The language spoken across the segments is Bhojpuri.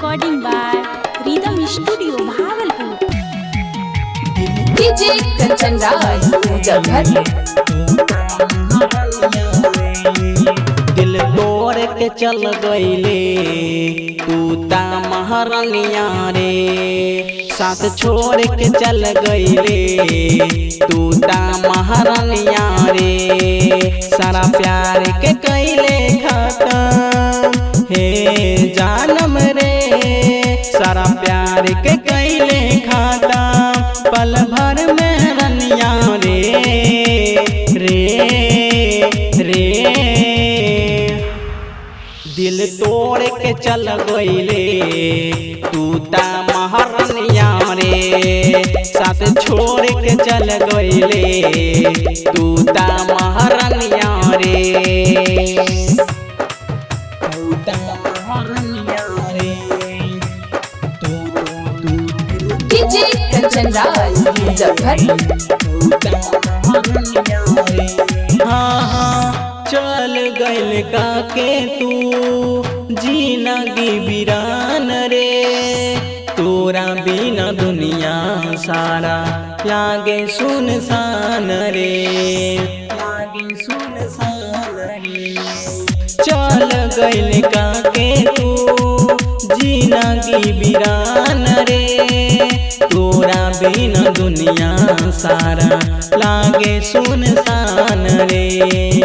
recording by Rhythm Studio, Bhagalpur. DJ Kanchan Raj Muzaffar दिल तोड़ के चल गईले तू ता महारानिया रे साथ छोड़ के चल गईले तू ता महारानिया रे सारा प्यार के कैले खत्म हे जानम रे सारा प्यार के कैले खत्म पल भर में रनिया रे रे रे दिल तोड़ के चल गईले तू ता महारनिया रे साथ छोड़ के चल गईले तू ता महारनिया रे तू ता महारनिया रे तू तू तू डीजे कंचन राज मुजफ्फर हाँ हाँ चल गइल काके तू जीनगी बिरान रे तोरा बिना दुनिया सारा लागे सुनसान रे लागे सुनसान रे चल गइल काके तू जीनगी बिरान रे तोरा बिना दुनिया सारा लागे सुनसान रे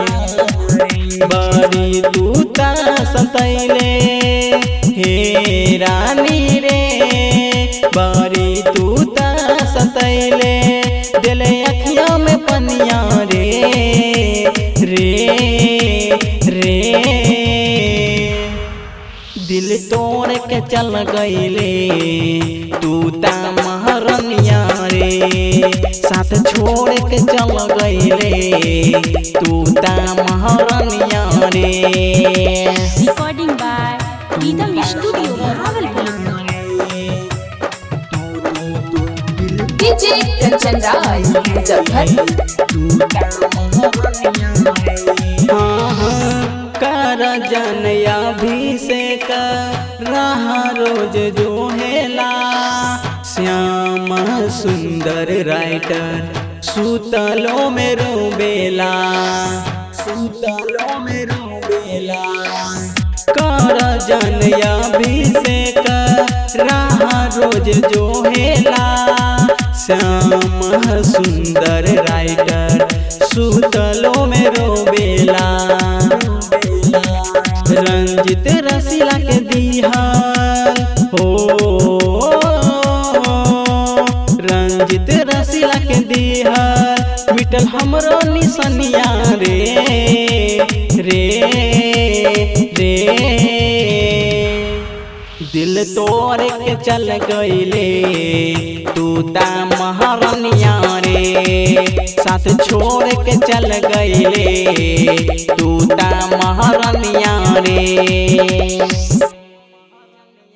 बड़ी तू ता सतैले हे रानी रे बड़ी तू ता सतैले दिल अखिया में पनिया रे रे रे दिल तोड़ के चल गईले तू ता महारनिया रे साथ छोड़ के चल गईले तू ता महारनिया रे Recording by Rhythm Studio, Bhagalpur. DJ Kanchan Raj Muzaffar हाँ, हाँ, कर जनया भी से कर रहा रोज जो हेला श्याम सुंदर राइटर सुतलो में रोबेला सुतलो में रोबेला कर जनया भी से कर रहा रोज जो हेला श्याम सुंदर राइटर सुतलो में रोबेला रंजित रसीला के दिहाल हो रंजित रसीला के दिहाल मिटल हमरो निसनिया रे रे रे दिल तोड़ के चल गईले तू ता महारानिया रे साथ छोड़ के चल गईले तू ता महारानिया रे